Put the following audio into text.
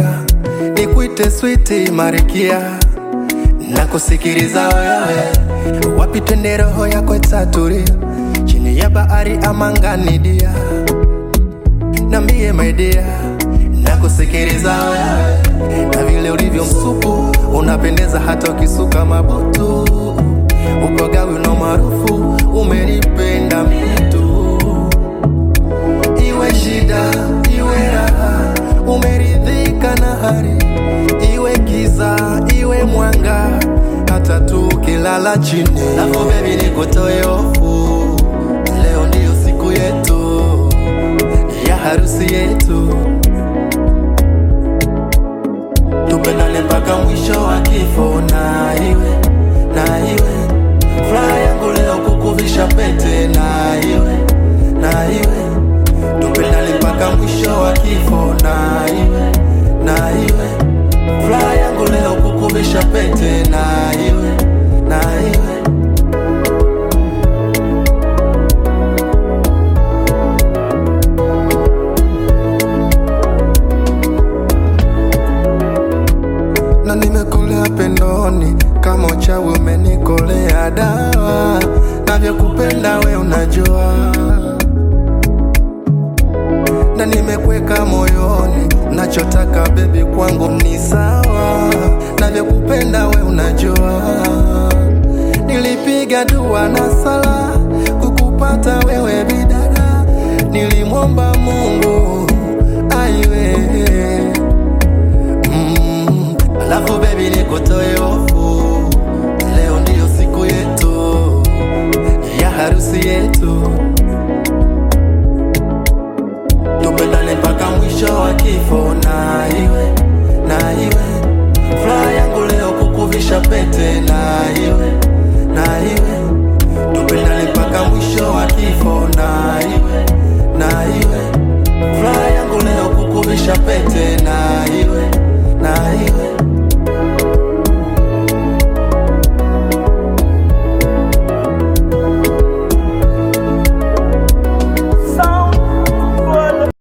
nikuite switi marikia na kusikiliza wewe, wapi twende roho yako itatulia, chini ya bahari ama ngani dia, nambie my dear, na kusikiliza wewe, na vile ulivyo msupu unapendeza hata ukisuka mabutu, ukogawi una maarufu umenipenda mitu, iwe shida iwe raha, umeridhika na hali, iwe giza iwe mwanga, hata tukilala chini. Alafu baby nikutoe hofu, leo ndiyo siku yetu ya harusi yetu, tupendane mpaka mwisho wa kifo, na iwe na iwe furaha yangu leo kukuvisha pete, na iwe na iwe tupendane mpaka mwisho wa kifo, na iwe na iwe furaha yangu leo kukuvisha pete, na iwe na iwe na nimekolea pendoni kama uchawi umenikolea dawa, navyokupenda we unajua, na nimekweka moyoni, nachotaka bebi kwangu ni sawa, navyokupenda we unajua, nilipiga dua na sala kukupata wewe bidada, nilimwomba Mungu aiwe Mm, alafu baby nikutoe hofu